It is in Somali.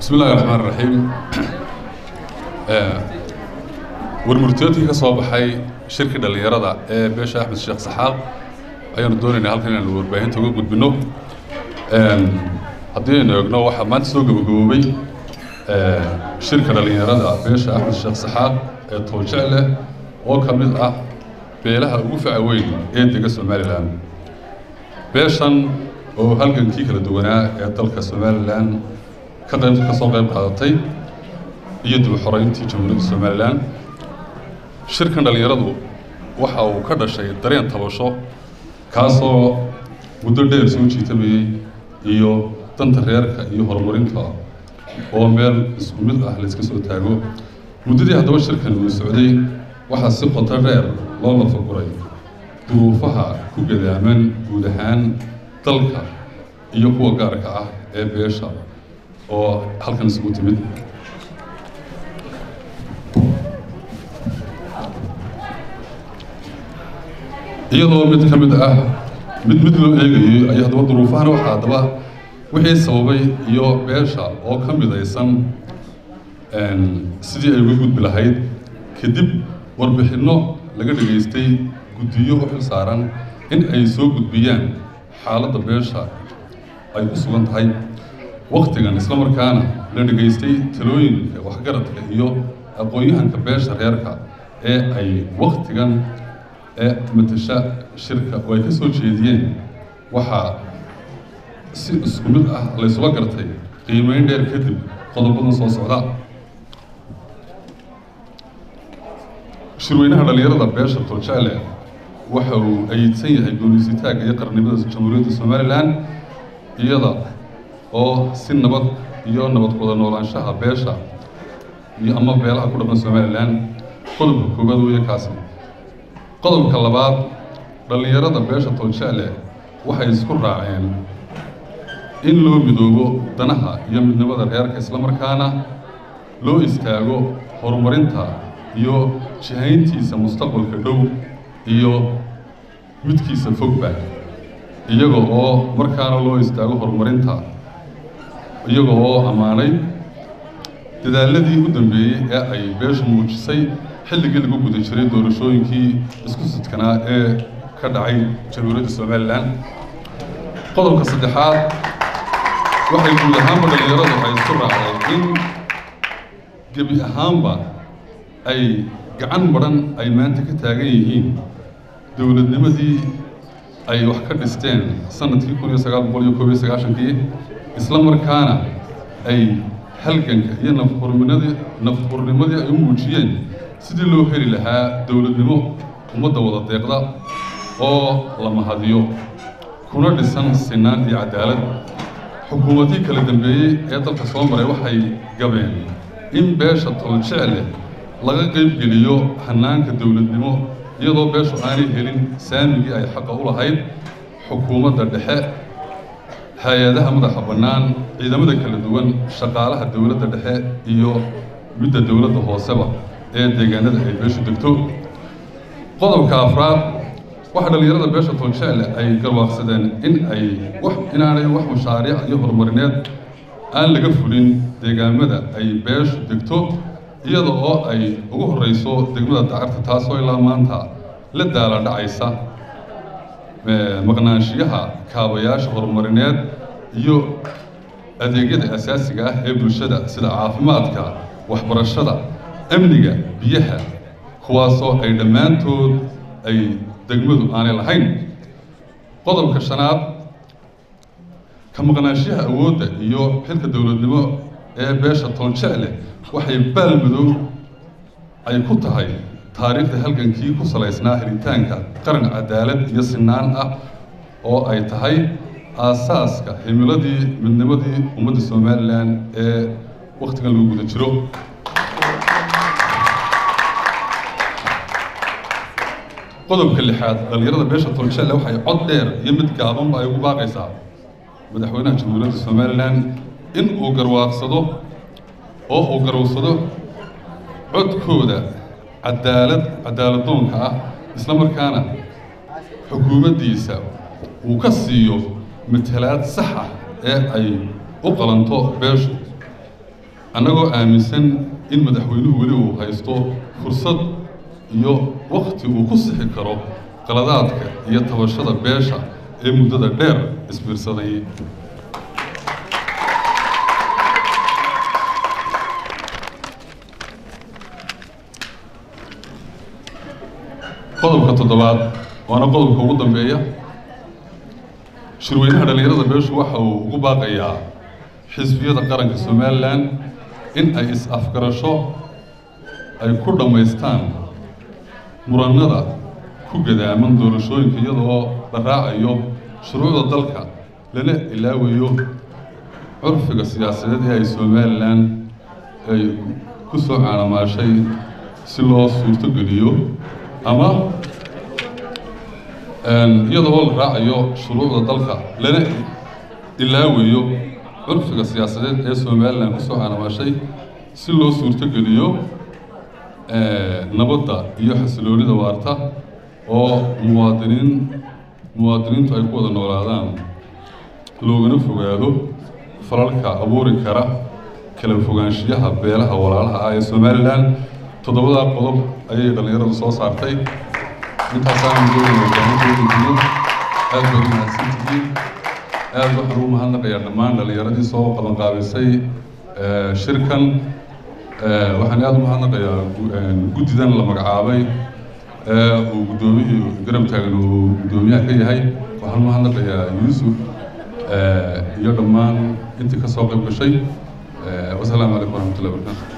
bismi illahi raxmaan raxiim warmurtiyoodkii ka soo baxay shirkii dhallinyarada ee beesha axmed sheekh saxaaq ayaanu doonaynaa halkan inaanu warbaahinta uga gudbino haddii aynu eegno waxaa maanta soo gabagaboobay shirka dhallinyarada beesha axmed sheekh saxaaq ee tooljecle oo ka mid ah beelaha ugu faca weyn ee dega somalilan beeshan oo halgankii kala duwanaa ee dalka somalilan ka qayb ka soo qayb qaadatay iyo dib u xoreyntii jamhuuriyadda somalilan shirkan dhallinyaradu waxa uu ka dhashay dareen tabasho kaasoo muddo dheer soo jiitamayey iyo danta reerka iyo horumarinta oo meel isku mid ah layska soo taago muddadii haddaba shirkan uu socday waxaa si qoto dheer loo lafaguray duruufaha ku gadaaman guud ahaan dalka iyo kuwa gaarka ah ee beesha oo halkan isugu timid iyadoo mid ka mid ah mid mid loo eegayay ay haddaba duruufahana waxaa haddaba wixii sababay iyo beesha oo ka midaysan sidii ay uga gudbi lahayd kadib warbixinno laga dhegaystay guddiyo u xil saaran in ay soo gudbiyaan xaaladda beesha ay ku sugan tahay waktigan isla markaana la dhegaystay talooyinka waxgaradka iyo aqoon-yahanka beesha reerka ee ay waktigan ee matasha shirka oo ay ka soo jeediyeen waxaa si isku mid ah laysula gartay qiimeyn dheer kadib qodobadan soo socda shirweynaha dhallinyarada beesha toljecle waxa uu ayidsan yahay gooniisitaagga iyo qarnimada jamhuuriyadda somalilan iyada oo si nabad iyo nabad wada noolaanshaha beesha iyo ama beelaha ku dhaqan somalilan qodobka koowaad weeye kaasi qodobka labaad dhallinyarada beesha toljecle waxay isku raaceen in loo midoobo danaha iyo midnimada reerka islamarkaana loo istaago horumarinta iyo jihayntiisa mustaqbalka dhow iyo midkiisa fogba iyaga oo markaana loo istaago horumarinta iyaga oo ammaanay dadaaladii u dambeeyey ee ay beeshu muujisay xilligii lagu guda jiray doorashooyinkii isku sidkanaa ee ka dhacay jamhuuriyadda somalilan qodobka saddexaad waxay guud ahaanba dhallinyaradu ay isku raacday in gebi ahaanba ay gacan madhan ay maanta ka taagan yihiin dowladnimadii ay wax ka dhisteen sanadkii kun iyo sagaal boqol iyo koob iyo sagaashankii isla markaana ay halganka iyo nafhurnimadii nafhurnimadii ay u muujiyeen sidii loo heli lahaa dowladnimo ummadda wada deeqda oo la mahadiyo kuna dhisan sinaan iyo cadaalad xukuumadii kala dambeeyey ee dalka soo maray waxay gabeen in beesha toljecle laga qaybgeliyo hanaanka dowladnimo iyadoo beeshu aanay helin saamigii ay xaqa u lahayd xukuumadda dhexe hay-adaha madaxa bannaan ciidamada kala duwan shaqaalaha dowladda dhexe iyo midda dowladda hooseba ee deegaanada ay beeshu degto qodobka afraad waxaa dhallinyarada beesha toljecle ay garwaaqsadeen in ay wax inaanay wax mashaariic iyo horumarineed aan laga fulin deegaamada ay beeshu degto iyada oo ay ugu horreyso degmada dacarta taasoo ilaa maanta la daala dhacaysa maqnaanshiyaha kaabayaasha horumarineed iyo adeegyada asaasiga ah ee bulshada sida caafimaadka waxbarashada amniga biyaha kuwaasoo ay dhammaantood ay degmadu aanay lahayn qodobka shanaad ka maqnaanshiyaha awoodda iyo xilka dowladnimo ee beesha toljecle waxay baalmadow ay ku tahay taariikhda halgankii ku salaysnaa helitaanka qaran cadaalad iyo sinaan ah oo ay tahay aasaaska himiladii midnimadii ummadda somalilan ee wakhtigan lagu guda jiro qodobka lixaad dhallinyarada beesha toljecle waxay cod dheer iyo mid gaabanba ay ugu baaqaysaa madaxweynaha jamhuuriyadda somalilan in uu garwaaqsado oo uu garowsado codkooda cadaalad cadaaladdoonka ah isla markaana xukuumaddiisa uu ka siiyo matalaad sax ah ee ay u qalanto beeshu annagoo aaminsan in madaxweynuhu weli uu haysto fursad iyo wakti uu ku sixi karo qaladaadka iyo tabashada beesha ee muddada dheer isbiirsaday qodobka toddobaad waana qodobka ugu dambeeya shirweynaha dhallinyarada beeshu waxa uu ugu baaqayaa xisbiyada qaranka somalilan in ay is-afgarasho ay ku dhammaystaan murannada ku gadaaman doorashooyinka iyadoo la raacayo shuruucda dalka lana ilaawayo curfiga siyaasadeed ee ay somalilan ay ku soo caanamaashay si loo suurtogeliyo ama iyadoo la raacayo shuruucda dalka lana ilaawayo curfiga siyaasadeed ee somalilan kusoo caanamaashay si loo suurtogeliyo nabadda iyo xasiloonida waarta oo muwaadiniin muwaadiniintu ay ku wada noolaadaan loogana fogaado falalka abuuri kara kala fogaanshiyaha beelaha walaalaha ah ee somalilan toddobadaa qodob ayay dhallinyaradu soo saartay intaasaan doonaya aad baad umahadsantihiin aad waxaan ugu mahadnaqayaa dhammaan dhallinyaradii soo qabanqaabisay shirkan waxaan aada u mahadnaqayaa guddidan la magacaabay ee uu guddoomiyihii garab taagan uu guddoomiyaha ka yahay waxaan u mahadnaqayaa yuusuf iyo dhammaan intii ka soo qayb gashay wasalaamu calaykum waraxmatullahi wabarakatu